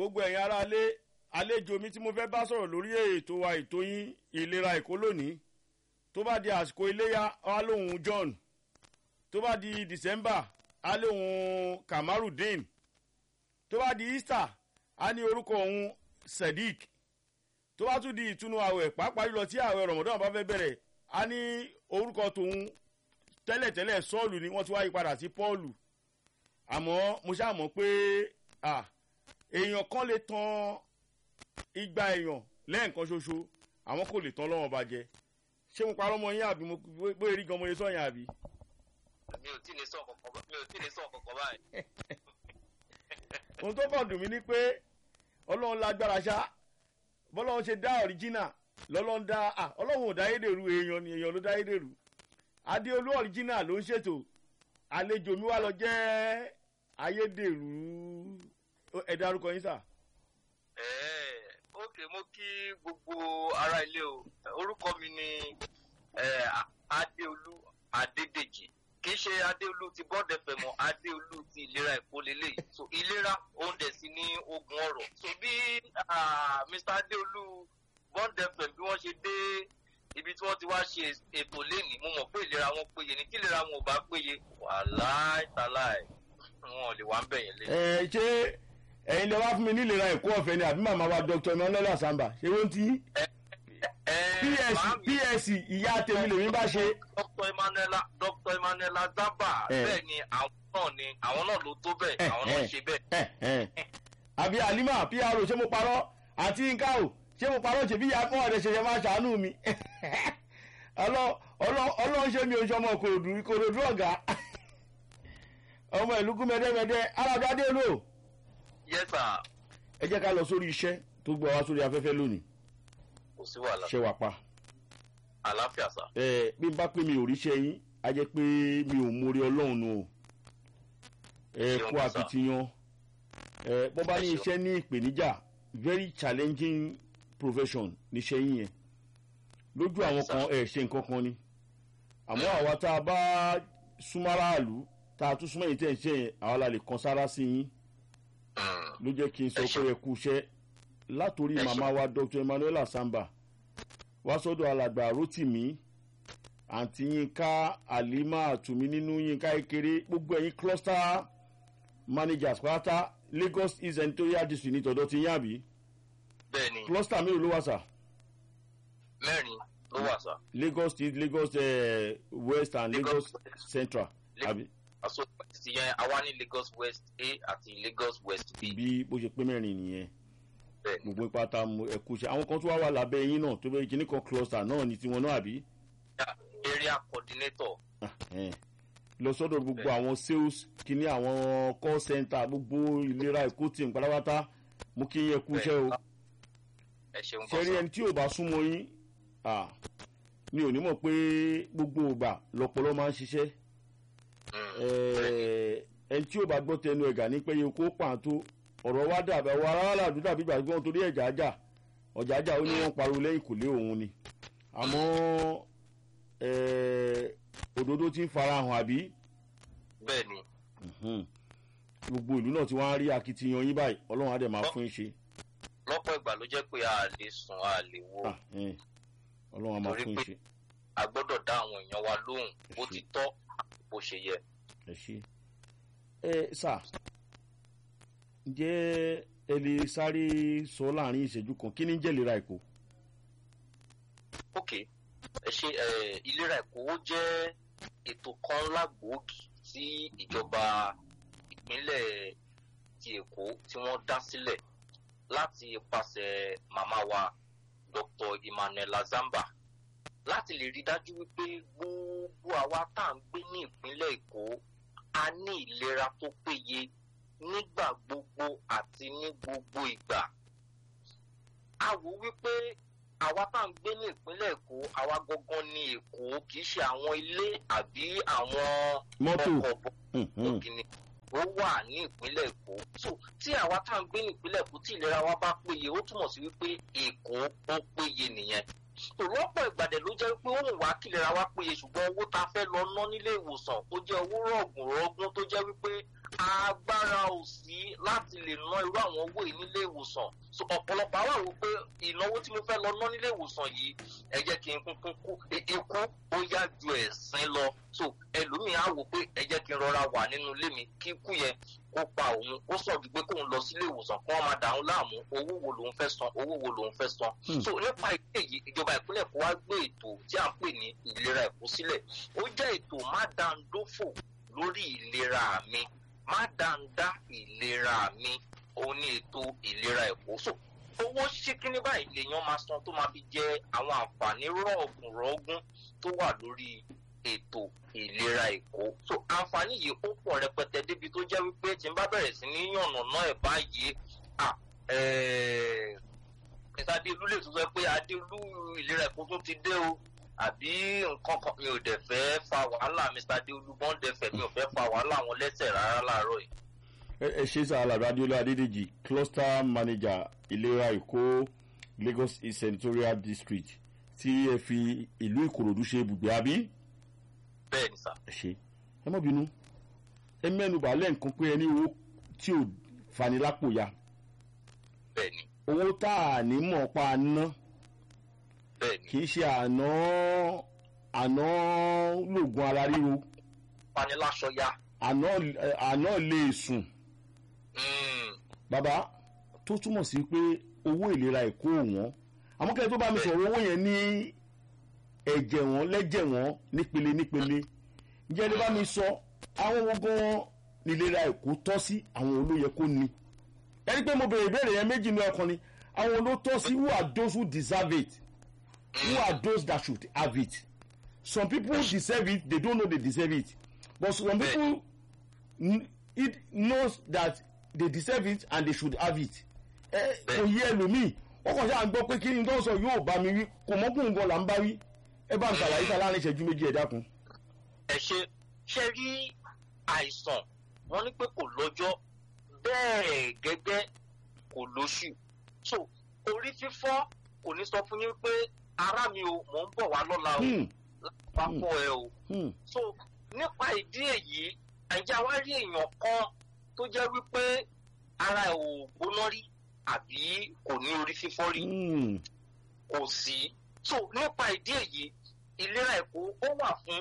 gbogbo ẹ̀yin ará alé àlejò mi tí mo fẹ́ bá sọ̀rọ̀ lórí ètò wa ètò yín ìlera èkó lónìí tó bá di àsìkò iléyà á lóhun john tó bá di december á lóhun kamarudin tó bá di easter á ní orúkọ òun sadiq tó bá tún di ìtúnu àwẹ̀ pàápàá jùlọ tí àwẹ̀ rọ̀mọ̀dọ́n bá fẹ́ bẹ̀rẹ̀ á ní orúkọ tòun tẹ́lẹ̀tẹ́lẹ̀ sọ́ọ̀lù ni wọ́n ti wá yí padà sí pọ́ọ̀lù àmọ́ mo ṣáà mọ̀ pé èèyàn kan lè tan igba èèyàn lẹ́ẹ̀kan ṣoṣo àwọn kò lè tán lọ́wọ́ bàjẹ́ ṣé mo parọ́ mọ yín àbí mo bóyá rí gan mo lè sọ yín àbí. mi ò tí lè sọ kankan mi ò tí lè sọ kankan báyìí. ohun tó kàn dùn mí ni pé ọlọ́run lágbára ṣá bọ́lọ́run ṣe dá ọ̀ríjínà lọ́lọ́run dá ọlọ́run ò dá ayédèrú èèyàn ni èèyàn ló dá ayédèrú adéolú ọ̀ríjínà ló ń ṣètò àlejò mi wá lọ jẹ́ ayédèrú ẹ dárúkọ yín sà. ókè mo kí gbogbo ará ilé o orúkọ mi ni adéolú adédèjì kì í ṣe adéolú ti bọ́ọ̀dù ẹ̀fẹ̀ mọ́ adéolú ti ìlera ẹ̀kọ́ lélẹ̀ so ìlera oúnjẹ sí ní ogun ọ̀rọ̀ so bí mr adéolú bọ́ọ̀dù ẹ̀fẹ̀ bí wọ́n ṣe dé ibi tí wọ́n ti wá ṣe ètò lẹ́nìí mo mọ̀ pé ìlera wọn péye ní tí ìlera wọn ò bá péye wàláì tàláì wọn ò lè wá ń bẹ̀yẹn lé. ẹ ṣé ẹyin lè wá fún mi nílera ẹ̀kọ́ ọ̀fẹ́ ni àbí màmá wa dr emmanuel asamba ṣé wọ́n ti ps ps ìyá tèmi lèmi bá ṣe. dr emmanuel dr emmanuel azaba bẹ́ẹ̀ ni àwọn náà ni àwọn náà ló tó bẹ́ẹ̀ àwọn náà ṣe bẹ́ẹ̀. àbí alima pro ṣé mo parọ́ àti nǹkan o ṣé mo parọ́ ṣèbí ìyá kan ọ̀rẹ́ ṣẹṣẹ máa ṣàánú mi ọlọ́run ṣe mi ò ṣọmọ kòròdú kòròdú ọ̀gá ọmọ ìlú kú mẹ́dẹ́mẹ́dẹ́ alábàdé lò. yes sir. ẹ jẹ́ ká lọ sórí iṣẹ́ tó gbọ́ wá sórí afẹ́fẹ́ lónìí. kò sí wàhálà. ṣé wàá pa. àlàáfíà sà. ẹ bí n bá pé mi ò ríṣẹ́ yín á jẹ́ pé mi ò mórí ọlọ́run nù o. ẹ kú akitiyan ẹ bọ́ bá ní iṣẹ́ ní ìpèníjà very challenging profession níṣẹ́ yín yẹn lójú àwọn kan ẹ̀ ṣe nǹkan kan ni àmọ́ àwa tá a bá súnmọ́ aráàlú tá a tún súnmọ́ yìí tẹ̀ ń ṣe yẹn àwa la lè kan sára sí yín ló jẹ́ kí n sọ pé ẹ kú iṣẹ́ látòrí màmá wa dr emmanuel asamba wá sọ́dọ̀ alàgbà rotimi àǹtí yínká alima àtùmí nínú yínká kékeré gbogbo ẹ̀yin cluster managers pátá lagos east senatorial district ní tọ̀dọ̀ ti yín àbí bẹ́ẹ̀ni cluster mélòó ló wà sà. mẹ́rin ló wà sà. lagos east lagos uh, west and lagos, lagos central àbí. aso ti yẹn àwa ní lagos west a àti lagos west b. bí bó ṣe pé mẹ́rin nìyẹn bẹ́ẹ̀ni gbogbo pátá ẹ̀kú ṣe àwọn kan tó wá wà lábẹ́ yín náà tó bẹ́ẹ̀ kíní kan cluster náà ní tiwọn náà àbí. area coordinator. lọ sọ́dọ̀ gbogbo àwọn sales kíní àwọn call center gbogbo ìlera èkó tí n pátápátá mú kí yẹn kú iṣẹ́ o. ẹ ṣeun kọ́ ṣẹ́rí ẹni tí ò bá súnmọ́ yín mi ò ní mọ̀ pé gbogbo ògbà lọ́pọ̀lọ́ máa ń ṣiṣẹ́ ẹni tí ò bá gbọ́ tẹnu ẹ̀gà ní pé yòókù pàǹtó ọ̀rọ̀ wa dàbí àwọn aráàlú àdúrà bí gbàgbọ́n torí ẹ̀jà àjà ọ̀jà àjà ó ní wọ́n pariwo lẹ́yìn kò lé òun ni àmọ́ òdodo ti ń farahàn àbí. bẹ́ẹ̀ni. gbogbo ìlú náà ti wá ń rí akitiyan yín báyìí ọlọ́run á dẹ̀ máa fún yín ṣe. lọ́pọ̀ ìgbà ló jẹ́ pé a lè sùn a lè wo. ọlọ́run á máa fún yín ṣe. a gbọ́dọ̀ dá àwọn èèyàn wa lóhùn bó ti tọ́ bó ṣe yẹ. ẹ ṣe ẹ sà ǹjẹ́ ẹ lè sáré sọ láàrin ìṣẹ́jú kan kí ni jẹ́ ìlera èkó. ok ẹ ṣe ìlera èkó ó jẹ́ ètò kan lágbòógì tí ìjọba ìpínlẹ̀ ti èkó tí wọ́n dá sílẹ̀ láti ipasẹ̀ màmá wa dr emmanuel azamba láti lè rí dájú wípé gbogbo àwa tá à ń gbé ní ìpínlẹ̀ èkó a ní ìlera tó péye nígbà gbogbo àti ní gbogbo ìgbà. a wò wípé àwa tá à ń gbé ní ìpínlẹ̀ èkó àwa gangan ní èkó kì í ṣe àwọn ilé àbí àwọn mọ́tò ọ̀gìnì ó wà ní ìpínlẹ̀ èkó. so tí àwa tá à ń gbé ní ìpínlẹ̀ èkó tí ìlera wa bá péye ó túmọ̀ sí wípé èkó ó péye nìyẹn. tò lọ́pọ̀ ìgbàdẹ̀ ló jẹ́ pé ó ń wá kílera wá péye ṣùgbọ́n owó tá a fẹ́ lọ ná nílé ìwòsàn ó jẹ́ owó rọ̀gùn rọ̀gùn tó jẹ́ wípé agbára ò sí láti lè ná irú àwọn owó yìí nílé ìwòsàn so ọ̀pọ̀lọpọ̀ àwọn àwọn pé ìnáwó tí mo fẹ́ lọ ná nílé ìwòsàn yìí ẹ jẹ́ kí n kúnkún kú ikú ó yá ju ẹ̀sìn lọ so ẹlòmíì á wò pé ẹ jẹ́ kí n rọra wà nínú ilé mi kí ikú yẹn kó pa òun ó sọ ju pé kóun lọ sílé ìwòsàn kí wọ́n máa dà òun láàmú owó wo lòun fẹ́ san owó wo lòun fẹ́ san so nípa ìdí èyí ìjọba ìpínlẹ̀ kó wá gbé ètò tí à ń pè ní ìlera ẹ̀kọ́ sílẹ̀ ó jẹ́ ètò má dáńdófò lórí ìlera mi má dáńdá ìlera mi òun ní ètò ìlera ẹ̀kọ́ so owó ṣíkíní báyìí lèèyàn máa san tó máa fi jẹ àwọn àǹfààní rọ̀ọ̀gùn rọ̀ọ̀gùn tó wà lórí ètò ìlera èkó so àǹfààní yìí ó pọ̀ rẹpẹtẹ débi tó jẹ́ wípé tí n bá bẹ̀rẹ̀ sí ní yànnàná ẹ̀ báyìí à mr adéolú lè tún sọ pé adéolú ìlera èkó tún ti dé o àbí nǹkan kan mi ò dẹ̀ fẹ́ fa wàhálà mr adéolú bọ́ńdẹ̀fẹ̀ mi ò fẹ́ fa wàhálà wọn lẹ́sẹ̀ rárá láàárọ̀ yìí. ẹ ṣe sá alàbí adéolú adédèjì cluster manager ìlera èkó lagos east senatorial district tí ẹ fi ìlú ìkòròdú ṣe ibùgbé àbí bẹ́ẹ̀ ni sà. ẹ ṣe ẹ mọ̀ bínú ẹ mẹ́nu bàálẹ̀ nǹkan pé ẹni owó tí ò fani lápò ya bẹ́ẹ̀ ni owó tá a ní mọ̀ pa ná bẹ́ẹ̀ ni kì í ṣe àná àná lògùn ara ríro paniláṣọ ya. àná àná lè sùn Mm, bàbá tó túmọ̀ sí pé owó ìlera ẹ̀kọ́ wọn àmọ́ kẹ́lẹ́ tó bá mi sọ̀rọ̀ owó yẹn ní ẹ̀jẹ̀ wọn lẹ́jẹ̀ wọn nípele nípele ǹjẹ́ ẹni bá mi sọ àwọn owó gan nílera ẹ̀kọ́ tọ́ sí àwọn olóyè kó ní ẹni pé mo bèrè ìbéèrè yẹn méjì ní ọkàn ni àwọn olótọ́ sí who are those who deserve it who are those that should have it some people deserve it they don't know they deserve it but some people kn- it knows that they deserve it and they should have it ẹ kò yé ẹlòmíì ó kàn ṣáà ń gbọ́ pé kí ni tó ń sọ yóò bá mi wí kò mọ́kùnrin gan là ń bá wí ẹ bá ń ṣàlàyé sá láàrin ìṣẹ́jú méjì ẹ̀ dákun. ẹ ṣe ṣe rí àìsàn wọn ní pé kò lọ́jọ́ bẹ́ẹ̀ gẹ́gẹ́ kò lóṣù so orí fífọ́ kò ní sọ fún yín pé ara mi o mò ń bọ̀ wá lọ́la o Hmm, pápọ̀ ẹ o hmm, so nípa ìdí èyí àìjá wá rí èèyàn kan tó jẹ́ wípé ara ẹ̀ ò gbóná rí àbí kò ní orí fífọ́ rí hmm, kò sí so nípa ìdí èyí ìlera èkó ó wà fún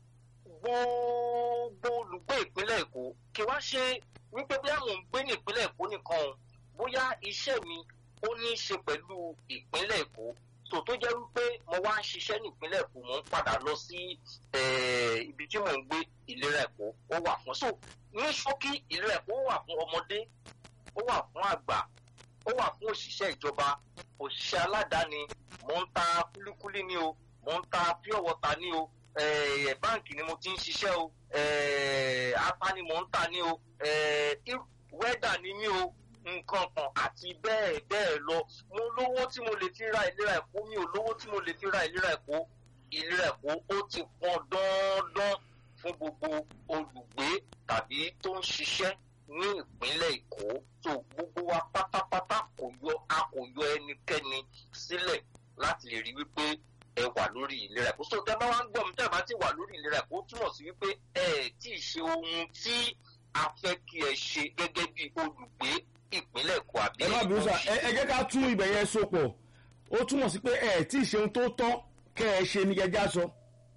gbogbo olùgbé ìpínlẹ̀ èkó kí wá ṣe wípé bí àwọn ń gbé ní ìpínlẹ̀ èkó nìkan o bóyá iṣẹ́ mi ó ní í ṣe pẹ̀lú ìpínlẹ̀ èkó so tó jẹ́ wípé mo wá ń ṣiṣẹ́ ní ìpínlẹ̀ èkó mo ń padà lọ sí eh, ibi tí mò ń gbé ìlera èkó ó wà fún so ní ṣókí ìlera èkó ó wà fún ọmọdé ó wà fún àgbà ó wà fún òṣìṣẹ́ ìjọba òṣìṣẹ́ aládàáni mò ń ta kúlíkúlí ni o mò ń ta pure water ni o eh, báǹkì ni mo ti ń ṣiṣẹ́ o eh, ata ni mò ń tà ni o eh, ir- wẹ́dà ni mí o nǹkan kan àti bẹ́ẹ̀ bẹ́ẹ̀ lọ mo lówó tí mo lè fi ra ìlera ẹ̀kọ́ mi ò lówó tí mo lè fi ra ìlera ẹ̀kọ́ ìlera ẹ̀kọ́ ó ti pọn dandan fún gbogbo olùgbé tàbí tó ń ṣiṣẹ́ ní ìpínlẹ̀ èkó tó gbogbo wa pátápátá kò yọ a kò yọ ẹnikẹ́ni sílẹ̀ láti lè rí wípé ẹ wà lórí ìlera ẹ̀kọ́ so tẹ́ bá wá ń gbọ́ mi tẹ́ bá ti wà lórí ìlera ẹ̀kọ́ ó túmọ̀ sí wípé ẹ ẹ̀ tí ì ṣe ohun tí a fẹ́ kí ẹ ṣe gẹ́gẹ́ bí olùgbé ìpínlẹ̀ èkó àbí ẹ má bínú sá ẹ ẹ jẹ́ ká tún ibẹ̀ yẹn so pọ̀ ó túmọ̀ sí pé ẹ tí ì ṣeun tó tọ́ kẹ́ ẹ ṣe ní gẹ́gẹ́ sọ.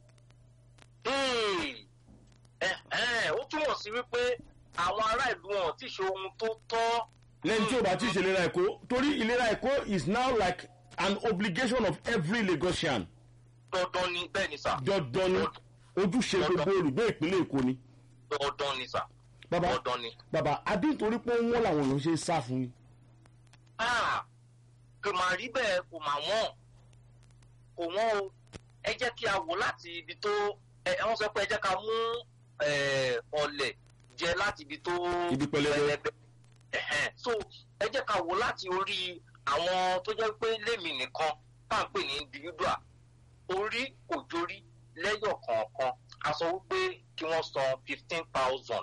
Ee, ẹ̀hẹ́n, ó túmọ̀ sí wípé àwọn ará ìlú wọn ti ṣe ohun tó tọ́ lẹ́yìn tí o bá ti ṣe ìlera ẹ̀kọ́ torí ìlera ẹ̀kọ́ is now like an obligation of every lagosian dandan ni bẹ́ẹ̀ ni sà dandan ni ojúṣe gbogbo olùgbé ìpínlẹ̀ èkó ni. dandan ni sà bàbá dandan ni. bàbá adé nítorí pé wọ́n làwọn èèyàn ṣe ń sá fún yín. Ah, kò máa rí bẹ́ẹ̀ kò máa wọ́n kò wọ́n o ẹ jẹ́ kí a wò láti ibi tó ẹ wọ́n sọ pé ẹ jẹ́ ká mú eh, ọ̀lẹ̀ jẹ láti ibi tó Ibi pẹlẹbẹ. Ẹ̀hẹ́n. so ẹ jẹ́ ká wò láti orí àwọn tó jẹ́ pé lémi nìkan tá à ń pè ní individual orí kò jórí lẹ́yọ̀ kọ̀ọ̀kan a sọ wípé kí wọ́n san fifteen thousand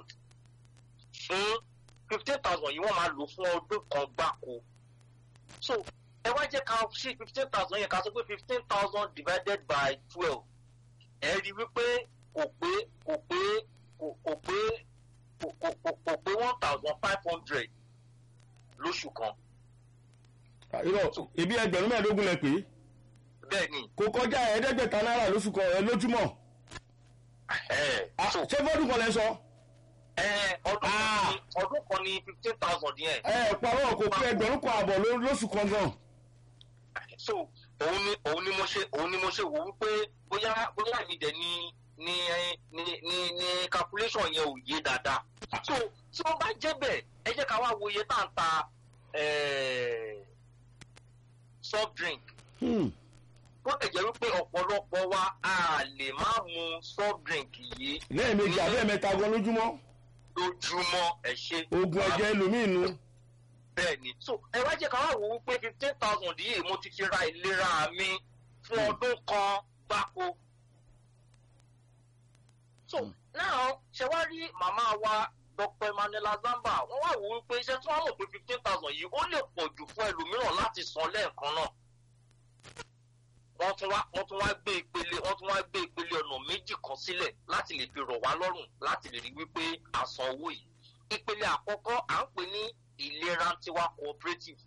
fún fifteen thousand yìí wọ́n máa lò fún ọdún kan gbáko so ẹ wá jẹ́ ká ṣí fifteen thousand yẹn ká sọ pé fifteen thousand divided by twelve ẹ rí wípé kò pé kò pé kò kò pé kò kò kò kò pé one thousand five hundred lóṣù kan irọ́ ebi ẹgbẹ̀rún mẹ́ẹ̀ẹ́dógún lẹ pé bẹ́ẹ̀ ni kò kọjá ẹ̀ẹ́dẹ́gbẹ̀ta náírà lóṣù kan ẹ lójúmọ́ ẹ̀ Ah, so ṣé fọ́dún kan lẹ sọ ẹ̀ ọdún kan Ah. ní ọdún kan ní fifteen thousand yẹn ẹ parọ́ kò pé ẹgbẹ̀rún kan àbọ̀ ló- lóṣù kan gan so òun ni òun ni mo ṣe òun ni mo ṣe wò wípé bóyá bóyá mi dẹ̀ ni ni ni ni ni calculation yẹn ò yé dáadáa so tí wọ́n bá jẹ́ bẹ́ẹ̀ ẹ jẹ́ ká wá wo iye tá à ń ta eh, soft drink Hmm. tó lè jẹ́ wípé ọ̀pọ̀lọpọ̀ wa a lè má mu soft drink yìí lẹ́ẹ̀mejì àbẹ́ẹ̀mẹ́ta gan lójúmọ́ lójúmọ́ ẹ ṣe. oògùn ẹ̀jẹ̀ ẹlòmíì nu bẹ́ẹ̀ ni so ẹ wá jẹ́ ká wá wò wípé fifteen thousand yìí mo ti fi ra ìlera mi fún Hmm. ọdún kan gbáko. so Hmm. now ṣe wá rí màmá wa dr emmanuel zamba wọ́n wá wò wípé iṣẹ́ tí wọ́n mọ̀ pé fifteen thousand yìí ó lè pọ̀ jù fún ẹlòmíràn láti san lẹ́ẹ̀kan náà. wọ́n tún wá wọ́n tún wá gbé ìpele wọ́n tún wá gbé ìpele ọ̀nà méjì kan sílẹ̀ láti lè fi rọ̀ wá lọ́rùn láti lè rí wípé a san owó yìí. ìpele àkọ́kọ́ à ń pè ní ìlera tiwa cooperative.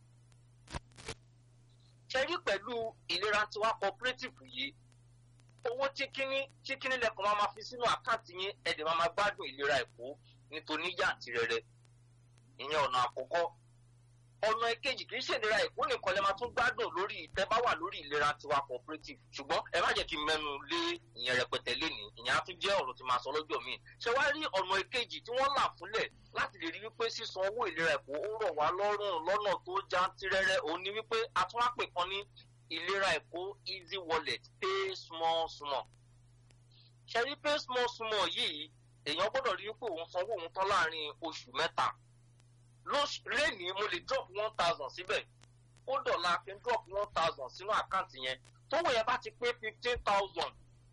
ṣe rí pẹ̀lú ìlera tiwa cooperative yìí owó chíkíní chíkíní lẹ́kọ̀ọ́ máa ma fi sínú àkáǹtì yín ẹ̀dẹ̀ máa ma gbádùn ìlera ẹ̀kọ́ nítorí yàntìrẹrẹ ìyẹn ọ̀nà àkọ́kọ́ ọ̀nà ìkejì kì í ṣe ìlera ẹ̀kọ́ nìkan lè máa tún gbádùn lórí ìtẹ́ bá wà lórí ìlera tiwa cooperative ṣùgbọ́n ẹ má jẹ́ kí n mẹ́nu lé ìyẹn rẹpẹtẹ lénìí ìyẹn á tún jẹ́ ọ̀rọ̀ tí máa sọ lọ́jọ́ míì ṣé wá rí ọ̀nà ìkejì tí wọ́n là fúnlẹ̀ láti lè rí wípé sísan owó ìlera ẹ̀kọ́ ó rọ̀ wá lọ́rùn lọ́nà tó jantirẹrẹ òun ni wípé a tún wá pè kan ní ìlera ẹ̀kọ́ easy wallet pay small small ṣe rí pay small small yìí èèyàn gbọ́dọ̀ rí wípé òun sanwó òun tán láàrin oṣù mẹ́ta lẹ́nìí mo lè drop one thousand síbẹ̀ ó dọ̀la kí n drop one thousand sínú àkáǹtì yẹn tówó yẹn bá ti pé fifteen thousand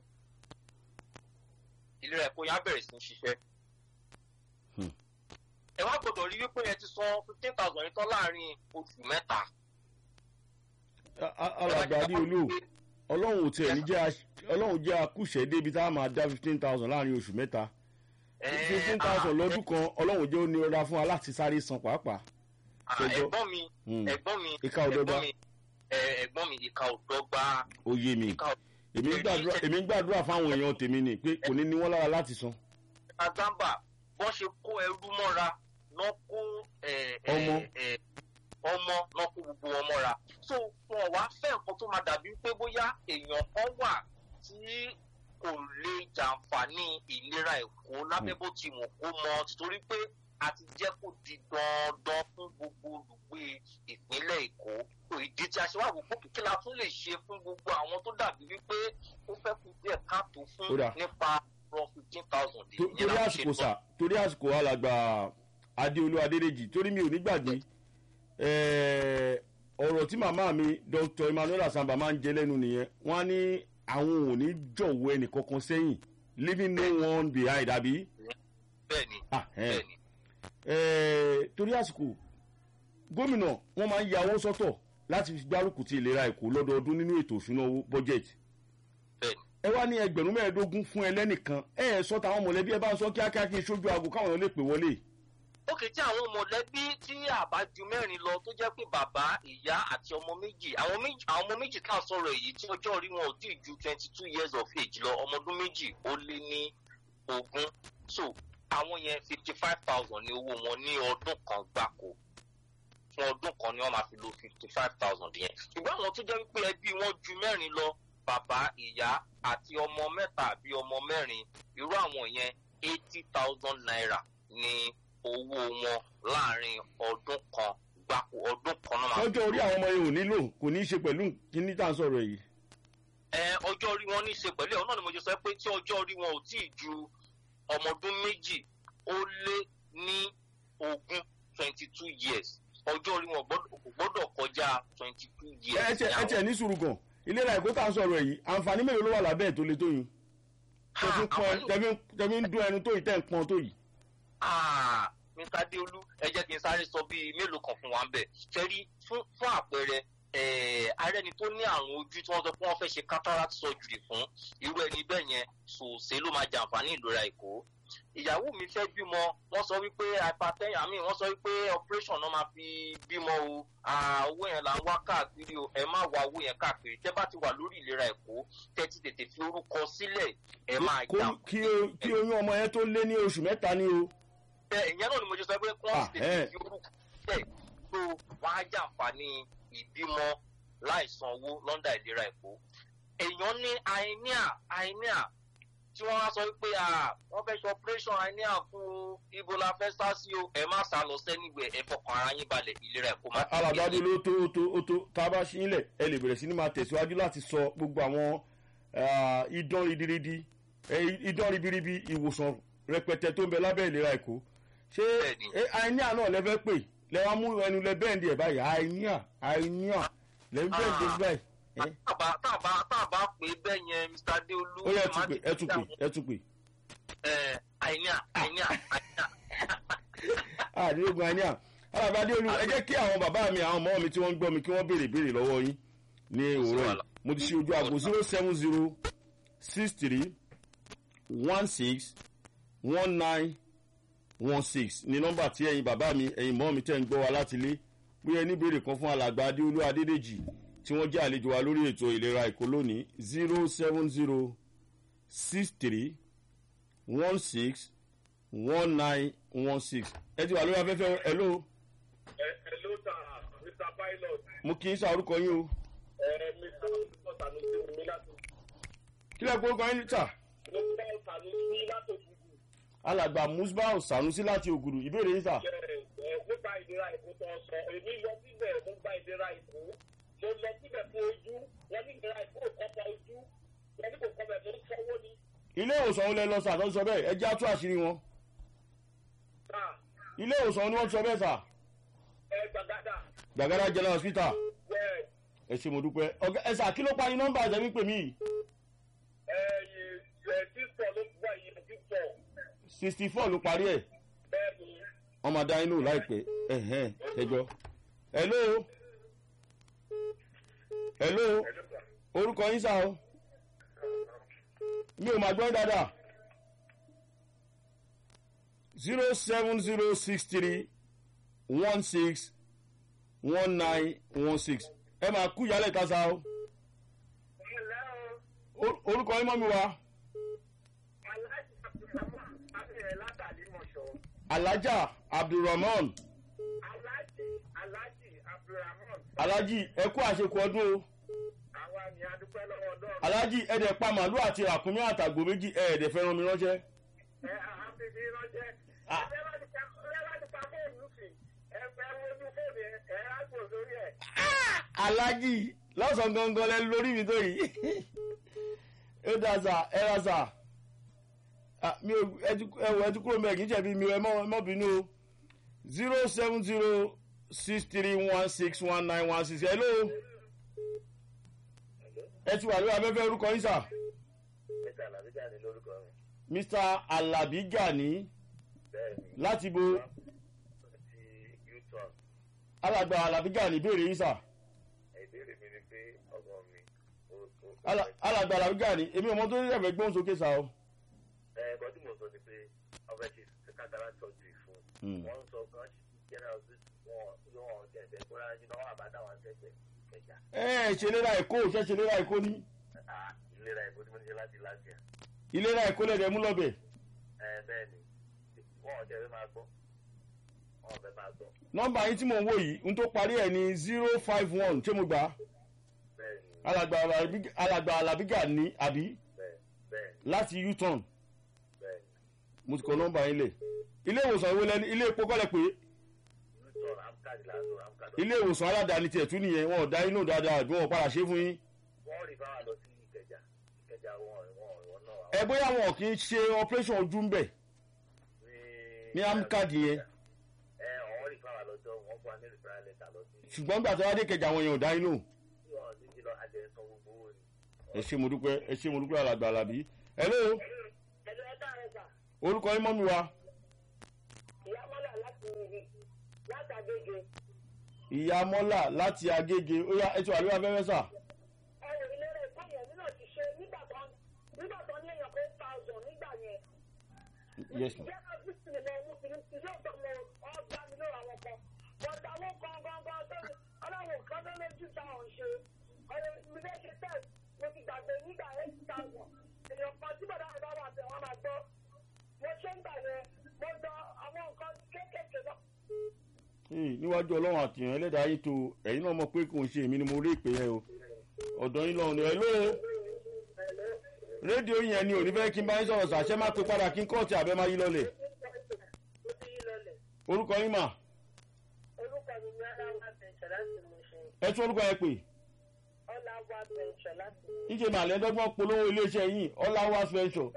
ìlera ẹ̀kọ́ yẹn á bẹ̀rẹ̀ sí í ṣiṣẹ́. ẹ wá gbọ́dọ̀ rí wípé yẹn ti san fifteen thousand yẹn tán láàrin oṣù mẹ́ta. alàgbà adéolú ọlọ́run ò tiẹ̀ ní jẹ́ ọlọ́run jẹ́ akúṣẹ̀ débi tá a máa dá fifteen thousand láàrin oṣù mẹ́ta fifteen thousand lọ́dún kan ọlọ́run jẹ́ ó ní ọ̀dà fún wa láti sáré san pàápàá. ẹ̀gbọ́n mi ẹ̀gbọ́n mi ìka òdọ́gba ẹ̀gbọ́n mi ìka òdọ́gba. ó yé mi èmi ń gbàdúrà èmi ń gbàdúrà fáwọn èèyàn tèmi ni pé kò ní ní wọ́n lára láti san. azamba bọ́n ṣe kó ẹrú mọ́ra náà kó ọmọ ọmọ náà kó gbogbo wọn mọ́ra so wọn wá fẹ́ nǹkan tó máa dàbí pé bóyá èèyàn kan wà tí kò lè jàǹfààní ìlera ẹ̀kọ́ lábẹ́ bó ti wù kó mọ títorí pé a ti jẹ́ kó di dandan fún gbogbo olùgbé ìpínlẹ̀ èkó ìdí tí a ṣe wá wò kí la tún lè ṣe fún gbogbo àwọn tó dàbí wípé ó fẹ́ kú díẹ̀ káàtó fún nípa rọ fifteen thousand. torí àsìkò sà torí àsìkò alàgbà adéolú adédèjì torí mi ò ní gbàgbé ọ̀rọ̀ tí màmá mi dr emmanuel asamba máa ń jẹ lẹ́nu nìyẹn wọ́n á ní àwọn ò ní jọ̀wọ́ ẹnì kankan sẹ́yìn leaving no one behind àbí. bẹẹni bẹẹni. torí àsìkò gómìnà wọn máa ń ya owó sọ́tọ̀ láti fi gbárùkù ti ìlera èkó lọ́dọọdún nínú ètò òṣùná owó bọ́jẹ̀tì. ẹ wá ní ẹgbẹ̀rún mẹ́ẹ̀ẹ́dógún fún ẹlẹ́nìkan ẹ ẹ sọ táwọn mọ̀lẹ́bí ẹ bá ń sọ kíákíá kí n ṣojú aago káwọn èèyàn lè pè wọlé. ókè tí àwọn mọ̀lẹ́bí tí àbájú mẹ́rin lọ tó jẹ́ pé bàbá ìyá àti ọmọ méjì àwọn ọmọ méjì tá a sọ̀rọ̀ èyí tí ọjọ́ orí wọn ò tí ì ju twenty two years of age lọ ọmọ ọdún méjì ó lé ní ogún so àwọn yẹn fifty five thousand ní owó wọn ní ọdún kan gbáko fún ọdún kan ni wọ́n máa fi lo fifty five thousand yẹn ṣùgbọ́n àwọn tó jẹ́ wípé ẹbí wọn ju mẹ́rin lọ bàbá ìyá àti ọmọ mẹ́ta àbí ọmọ mẹ́rin irú àwọn yẹn eighty thousand naira ní owó wọn láàrin ọdún kan gbáko ọdún kan náà. ọjọ́ orí àwọn ọmọ yẹn ò nílò kò ní í ṣe pẹ̀lú kíní tá à ń sọ̀rọ̀ yìí. ẹ ọjọ́ orí wọn ní í ṣe pẹ̀lú ẹ̀ náà ni mo jẹ sọ pé tí ọjọ́ orí wọn ò tí ì ju ọmọ ọdún méjì ó lé ní ogún twenty two years ọjọ́ orí wọn kò gbọ́dọ̀ kọjá twenty two years. ẹ tiẹ̀ ní sùúrù gan ìlera ẹ̀kọ́ tá à ń sọ̀rọ̀ yìí àǹfààní mélòó ló wà lábẹ́ ẹ̀ tó le tó yìí tẹ̀mí ń dún ẹnu tó yìí tẹ̀ ń pọn tó yìí mr adeolu ẹ jẹ́ kí n sáré sọ bíi mélòó kan fún wa ń bẹ̀ ṣẹ́rí fún fún àpẹẹrẹ ààrẹ ni tó ní àrùn ojú tí wọ́n sọ pé wọ́n fẹ́ ṣe cataract surgery fún irú ẹni bẹ́ẹ̀ yẹn sòsè ló máa jàǹfààní ìlera èkó ìyàwó mi fẹ́ bímọ wọ́n sọ wípé hypertension àmì wọ́n sọ wípé operation náà máa fi bímọ o owó yẹn là ń wá káàkiri o ẹ má wá owó yẹn káàkiri tẹ́ bá ti wà lórí ìlera èkó tẹ́ ti tètè fi orúkọ sílẹ̀ ẹ máa jà. kí oyún ọmọ yẹn tó lé ní oṣù mẹ́ta ni o. ẹ ìyẹn náà ni mo ṣe sọ pé kí wọ́n ti tètè fi orúkọ sílẹ̀ tó wọ́n á jàǹfààní ìbímọ láìsan owó lọ́ndà ìlera èkó èèyàn ní àìníà àìníà tí wọ́n wá sọ pé wọ́n fẹ́ ṣe operation àìníà fún ibo la fẹ́ sá sí o ẹ má sá lọ sẹ́nigbẹ̀ ẹ fọkàn ara yín balẹ̀ ìlera ẹ̀kọ́ máa tẹ̀lé. alàgbàdo ló tó ó tó ó tó tá a bá ṣí ilẹ̀ ẹ lè bẹ̀rẹ̀ sí ni máa tẹ̀síwájú láti sọ gbogbo àwọn idán ridiridi idán ribiribi ìwòsàn rẹpẹtẹ tó ń bẹ lábẹ́ ìlera ẹ̀kọ́ ṣé àìníà náà lẹ fẹ́ pè lẹ wá mú ẹnu lẹ bẹ́ẹ̀ndì ẹ̀ báyìí àìníà àìníà lẹ ń bẹ́ẹ̀ndì báyìí tàbá tàbá tàbá pé bẹ́ẹ̀ yẹn mr adeolu. ó yẹ ẹ tún pè ẹ tún pè ẹ tún pè. ẹ àìníà àìníà àìníà. àdéhùn àìníà alábà adeolu ẹ jẹ́ kí àwọn bàbá mi àwọn ọmọ mi tí wọ́n ń gbọ́ mi kí wọ́n béèrè béèrè lọ́wọ́ yín ní òwúrọ̀ yìí mo ti ṣe ojú àgbo zero seven zero six three one six one nine one six ní nọ́mbà tí ẹ̀yin bàbá mi ẹ̀yin mọ́ mi tẹ́ ń gbọ́ wa láti lé bóyá ẹni béèrè kan fún alàgbà adeolu adédèjì tí wọ́n jẹ́ àlejò wa lórí ètò ìlera èkó lónìí zero seven zero six three one six one nine one six ẹ ti wà lórí afẹ́fẹ́ hello. ẹ hello sir mr pilot. mo kì í sa orúkọ yín o. ẹ mr olùkọ́ sanusi mi láti. kí lè kó orúkọ yín ta. musbau sanusi láti ògùdù. alàgbà musbau sanusi láti ògùdù ìbéèrè yín sà. ẹ nípa ìlera èkó tó ń sọ èmi lọ síbẹ̀ mo gba ìlera èkó mo lọ síbẹ̀ fún ojú wọ́n ní ìlera èkó kò kọ́pa ojú wọ́n ní kò kọ́pa ẹ̀ mo ń fọwọ́ ni. ilé ìwòsàn olè lọ sà tó ń sọ bẹ́ẹ̀ ẹ jẹ́ àtú àṣírí wọn. sáà ilé ìwòsàn ni wọ́n ti sọ bẹ́ẹ̀ sà. ẹ gbàgádà. gbàgádà general hospital bẹ́ẹ̀ ẹ ṣe mo dúpẹ́ ọ̀gá ẹ sà kí ló parí nọ́mbà àjẹmí pè mí. ẹ ẹ sísọ ló gbọ́ yìí sísọ sixty four ló parí ẹ̀ bẹ́ẹ̀ ni ọmọ adá inú láìpẹ́ ẹ̀hẹ́n ẹjọ́ hello hello orúkọ yín sá o mi ò máa gbọ́ dáadáa zero seven zero six three one six one nine one six ẹ máa kú ìyálẹ̀ ta sa o Or- orúkọ yín mọ́ mi wá aláàjì abdulrahman abẹ́rẹ́ látàlí mọ̀ṣọ́ alájà abdulrahman aláàjì aláàjì abdulrahman alájì ẹ kú àṣekù ọdún o. àwa ni adúpẹ́ lọ́wọ́ ọlọ́run aláàjì ẹ̀dẹ̀ pa màálù àti ràkúnmí àtàgbò méjì ẹ̀ẹ́dẹ̀ fẹ́ràn mi ránṣẹ́. ẹ àhábìbí ránṣẹ́ Ah. ẹ bá ti pa ẹ bá ti pa fóònù sí ẹ fẹ́ wojú fóònù ẹ ẹ á gbò lórí ẹ. aláàjì lọ́sàn-án gangan lẹ́nu lórí mi tó yìí. ó dà sà ẹ ra sà Ah, mi ò ẹ wọ ẹtú kúrò mẹ́rin kì í ṣẹ̀bi mi ẹ mọ́ ẹ mọ́ bínú o zero seven zero six three one six one nine one six hello ẹ ti wà lórí afẹ́fẹ́ orúkọ yín sà mẹ́ta làbíjà ni lórúkọ mi mr alabi gani bẹ́ẹ̀ ni láti bo ti u-turn alàgbà alabi gani béèrè yín sà. ìbéèrè mi ni pé ọmọ mi ó ó Ala- alàgbà alabi gani èmi ọmọ tó yẹ fẹ́ gbóhùn sókè sà o. ẹ ẹ̀kọ́ tí mo sọ ni pé ọmọ ẹ ti kátàrà tọ́jú fún Mm. wọ́n sọ kan general wọn yóò wọn tẹ̀sẹ̀ kó rárá jù náà wà bá dáwọn tẹ̀sẹ̀ kẹjà ẹ ẹ ṣèlérà èkó ṣe ṣèlérà èkó ní Ah, ìlera ẹ̀kọ́ tí mo ní ṣe láti láti ẹ̀ ìlera èkó lẹ́dẹ̀ẹ́ mú lọ́bẹ̀ ẹ bẹ́ẹ̀ ni wọ́n ò tẹ̀ fẹ́ máa gbọ́ wọ́n ò fẹ́ máa gbọ́ nọ́mbà yín tí mò ń wò yìí n tó parí ẹ̀ ní zero five one ṣé mo gbà á bẹ́ẹ̀ ni alàgbà Alabi- alàgbà alabiga ní àbí bẹ́ẹ̀ bẹ́ẹ̀ ni láti u-turn bẹ́ẹ̀ ni mo ti kọ nọ́mbà yín lẹ̀ ilé ìwòsàn ìwé lẹ́ni ilé epo kọ́lẹ̀ pé u-turn amcad lásán amcad ilé ìwòsàn aládàáni tiẹ̀ tún nìyẹn wọn ò dá inú dáadáa bí wọn ò padà ṣe fún yín wọ́n rí báwa lọ sí ìkẹjà ìkẹjà wọn wọn wọn náà ẹ bóyá wọn kì í ṣe operation ojú ń bẹ̀ ní amcad yẹn ẹ ọ̀hún rí báwa lọ́jọ́ wọn fún wa ní referral letter lọ sí ṣùgbọ́n gbà tó wá dé kẹjà wọn yẹn ò dá inú tí wọn ti jí lọ àjẹsán gbogbo owó ni. ẹ ṣe mo dúpẹ́ ẹ ṣe mo dúpẹ́ alàgbà alábí hello ẹ̀lú ẹ̀ka rẹ̀ sà orúkọ yín mọ́ mi wá ìyá mọ́lá láti látàgége ìyá mọ́là láti agége ó yá ẹtù àríwá fẹ́fẹ́ sà. ẹ̀rọ ìlera ẹ̀kọ́ yẹn nínú ti ṣe nígbà tó nígbà tó ní èèyàn pé thousand nígbà yẹn. yes ma. jẹ́ ká bí sinimá ẹ̀mú sinimá ti yóò tọ́ mọ ọgbà mi lóra wọn kan. bọ̀dà àwọn kan gangan tó ní ọlọ́run kan tó lójú ta ọ̀ ṣe. ọ̀rẹ́ mi fẹ́ ṣe test mo ti gbàgbé nígbà eight thousand. èèyàn kan tí bọ̀dà mi bá wà tẹ̀ wọ́n máa gbọ́. mo ṣe ń gbà yẹn mo gbọ́ àwọn nǹkan kéékèèké náà. Ee, níwájú ọlọ́run àtìyàn ẹlẹ́dàá yìí tó ẹ̀yin náà mọ̀ pé kò ń ṣe èmi ni mo rí ìpè yẹn o ọ̀dọ́ yín lọ́run ẹ̀ ló rédíò yẹn ni ò ní fẹ́ kí n bá yín sọ̀rọ̀ sàṣẹ má pe padà kí n kọ́ọ̀tì àbẹ́ máa yí lọlẹ̀ mo ti yí lọlẹ̀. orúkọ yín mà orúkọ mi ní ọláwà bẹ̀ǹṣẹ̀ láti mú ṣe ẹ tún orúkọ yẹn pè ọláwà bẹ̀ǹṣẹ̀ láti mú níṣẹ́ mà lẹ́dọ́gbọ́n polówó iléeṣẹ́ yìí ọláwà special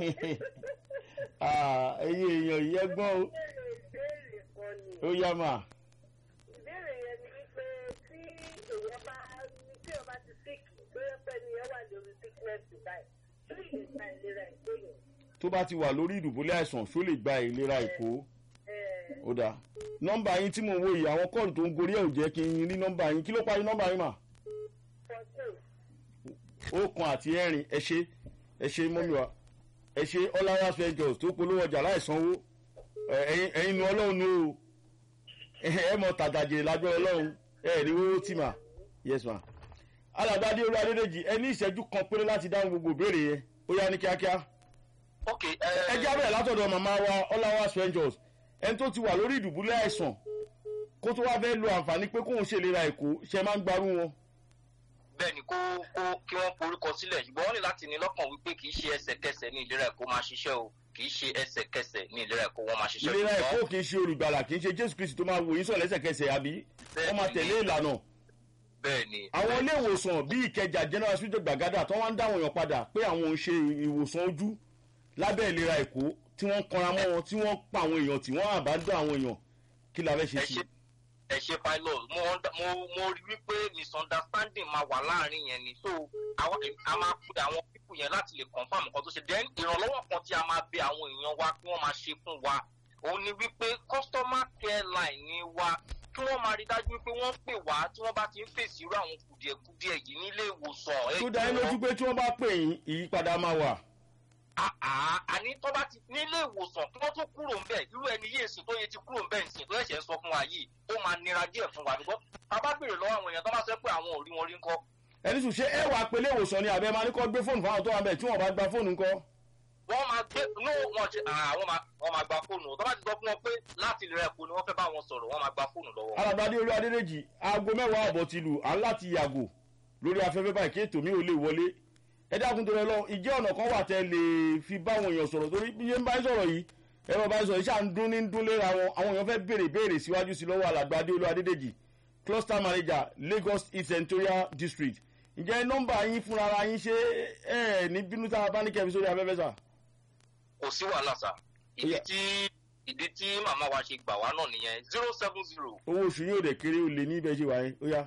ẹ̀yin èèyàn yìí ẹgbọ́n o ìbéèrè ìbéèrè kan ni ó yá mà ìbéèrè yẹn ni wípé tí èèyàn bá ní tí èèyàn bá ti sick bóyá pẹ́ ni èèyàn wà lórí sickness báyìí tí ìlè gba ìlera ìgbéyàn. tó bá ti wà lórí ìdùbúlẹ̀ àìsàn ṣó lè gba ìlera èkó ó dáa nọ́mbà yín tí mò ń wò yìí àwọn kọ́ọ̀lù tó ń gorí ẹ̀ ò jẹ́ kí n rí nọ́mbà yín kí ló parí nọ́mbà yín mà fourteen ó kan àti ẹ̀rin ẹ ṣe ẹ ṣe mọ́mí wa ẹ ṣe ọlára ventures tó polówó ọjà láìsanwó ẹ, ẹ̀yin ẹ̀yin nu ọlọ́run nu o ẹ ẹ mọ tàdàjẹ lágbẹ́ ọlọ́run ẹ rí owó tì mà yes ma alàgbàdé olú adédèjì ẹ ní ìṣẹ́jú kan péré láti dáhùn gbogbo ìbéèrè yẹn ó yá ní kíákíá ok ẹ já bẹ̀rẹ̀ látọ̀dọ̀ màmá wa ọlára ventures ẹni tó ti wà lórí ìdùbúlẹ̀ àìsàn kó tó wá fẹ́ lo àǹfààní pé kóun ṣèlera èkó ṣe máa ń gbarú wọn bẹ́ẹ̀ ni kó kó kí wọ́n forúkọ sílẹ̀ ṣùgbọ́n wọ́n ní láti ní lọ́kàn wípé kì í ṣe ẹsẹ̀kẹsẹ̀ ní ìlera ẹ̀kọ́ máa ṣiṣẹ́ o kì í ṣe ẹsẹ̀kẹsẹ̀ ní ìlera ẹ̀kọ́ wọn máa ṣiṣẹ́ ìlera ṣùgbọ́n- ẹ̀kọ́ kì í ṣe olùgbàlà kì í ṣe jésù kristi tó máa wò yín sọ̀ lẹ́sẹ̀kẹsẹ̀ àbí wọ́n máa tẹ̀lé ìlànà bẹ́ẹ̀ ni àwọn ilé ìwòsàn bíi ìkẹjà general hospital gbàgádà tó wọ́n ń dáwọn èèyàn padà pé àwọn ò ń ṣe ìwòsàn ojú lábẹ́ ìlera èkó tí wọ́n ń kanra mọ́ wọn tí wọ́n ń pa àwọn èèyàn tí wọ́n àbá dán àwọn èèyàn kí la fẹ́ ṣe ẹ sí ṣe ẹ ṣe pilot mo under- mo mo rí wípé misunderstanding máa wà láàrin yẹn ni so àwọn a máa pe àwọn pípù yẹn láti lè confam nǹkan tó ṣe then ìrànlọ́wọ́ kan tí a máa bẹ àwọn èèyàn wa kí wọ́n máa ṣe fún wa òun ni wípé customer care line ni wa kí wọ́n máa rí dájú wípé wọ́n pè wá tí wọ́n bá ti ń fèsì irú àwọn kùdìẹ̀kudiẹ yìí nílé ìwòsàn. ẹ tó dá yín jọ̀ọ́. lójú pé tí wọ́n bá pè yín ìyípadà máa wà àá àní tó bá ti nílé ìwòsàn kí wọ́n tó kúrò ń bẹ̀ irú ẹni yéé sìn tó yẹ ti kúrò ń bẹ̀ nsìn tó ẹ̀ṣẹ̀ ń sọ fún wa yìí ó máa nira díẹ̀ fún wa bíkọ́ tá a bá béèrè lọ́wọ́ àwọn èèyàn tó bá sọ pé àwọn ò rí wọn rí ńkọ́ ẹni sùn ṣé ẹ wàá pe ilé ìwòsàn ni àbẹ máa ní kọ́ gbé fóònù fáwọn tó wà bẹ̀ tí wọ́n bá gba fóònù ńkọ́ wọ́n máa gbé no wọ́n ṣe àwọn máa wọ́n máa gba fóònù tó bá ti sọ fún wọn pé láti lè rẹ̀ kó ni wọ́n fẹ́ bá wọn sọ̀rọ̀ wọ́n máa gba fóònù lọ́wọ́ wọn. alàgbàdé olú adédèjì aago mẹ́wàá àbọ̀ ti lù à ń láti yàgò lórí afẹ́fẹ́ báyìí kí ètò mi ò lè wọlé ẹ dákun tó rẹ lọ ìjẹ́ ọ̀nà kan wà tẹ́ lè fi bá àwọn èèyàn sọ̀rọ̀ torí bí yẹn bá ń sọ̀rọ̀ yìí ẹ̀rọ bá ń sọ̀rọ̀ iṣẹ́ à ń dún ní dún léra wọn àwọn èèyàn fẹ́ béèrè béèrè síwájú sí lọ́wọ́ alàgbàdé olú adédèjì cluster manager lagos east senatorial district ǹjẹ́ nọ́mbà yín fúnra ara yín ṣe ẹ̀ ní bínú tá a bá ní kẹfì sórí afẹ́fẹ́ sà kò sí wàhálà sà ìdí Yeah. tí ìdí tí màmá wa ṣe gbà wá náà nìyẹn zero seven zero owó oṣù yóò dẹ̀ kéré ó lè ní ibẹ̀ ṣe wà yẹn ó yá.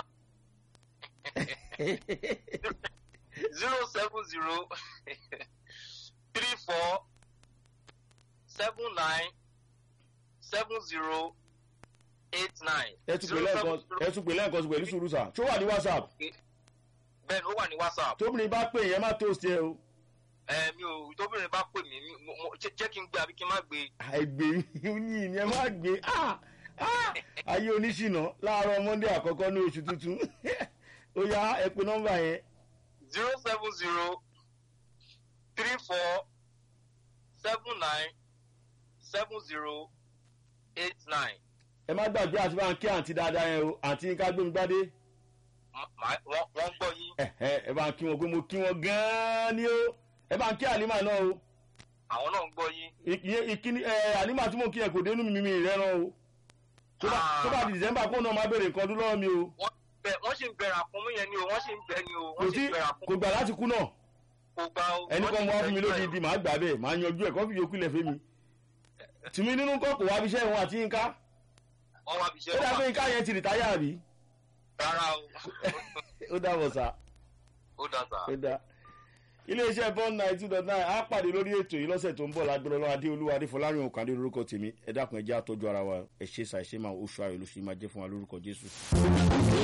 zero seven zero three four seven nine seven zero eight nine. ẹ tún pè lẹ́ẹ̀kan ẹ tún pè lẹ́ẹ̀kan sí pẹ̀lú sùúrù sà ṣó wà ní whatsapp bẹ́ẹ̀ ni ó wà ní whatsapp. tóbìnrin bá pè yẹn má toast ẹ o ẹ mi ò tóbìnrin bá pè mí mi- mo- mo- jẹ́ jẹ́ kí n gbé àbí kí n má gbé. àìgbè yín ni ẹ má gbé ah, ah, ayé oníṣìnà láàárọ̀ monday àkọ́kọ́ ní oṣù tuntun ó yá ẹ pé nọ́mbà yẹn zero seven zero three four seven nine seven zero eight nine. ẹ má gbàgbé àti bá ń kí àǹtí dáadáa yẹn o àǹtí yín ká gbómi gbádé wọ́n wọ́n gbọ́ yín ẹ ẹ ẹ bá ń kí wọn pé mo kí wọn gan-an ni o ẹ bá ń kí àlímà náà o àwọn náà ń gbọ́ yín. ìyẹn ìkíní ẹ àlímà tí mo kí ẹ kò dénú mi mi ìrẹ́ràn o tó bá tó bá di december kó náà má béèrè nǹkan ọdún lọ́wọ́ mi o wọ́n bẹ wọ́n sì ń bẹ̀rẹ̀ àkúnmí yẹn ni o wọ́n sì ń bẹ ni o kò wọ́n sì sí ń bẹ̀rẹ̀ kò àkúnmí gbà láti kú náà kò gbà o. ẹni wọ́n kan sì mo wá ń fún mi bẹ lódì níbẹ̀ di màá gbà bẹ́ẹ̀ màá yanjú ẹ̀ kọ́ fi yòókù lẹ̀ fẹ́ mi tìmí nínú kọ́ kò wá bí iṣẹ́ ìwọ̀n àti yínká o. wọ́n wá bí ó iṣẹ́ dà pé wọn yínká yẹn ti rìtáyà àbí rárá o. ó dà bọ̀ sá ó dà sá. ó dà iléeṣẹ́ bond nine two dot nine á pàdé lórí ètò yìí lọ́sẹ̀ tó ń bọ̀ lágbẹ́rẹ́ lọ́wọ́ adéolúwa adéfọlárin òkàndé lórúkọ tèmi ẹ dákun ẹ jẹ́ àtọ́jú ara wa ẹ ṣe ṣàìṣe máa oṣù ayọ̀ lóṣù yìí máa jẹ́ fún wa lórúkọ jésù.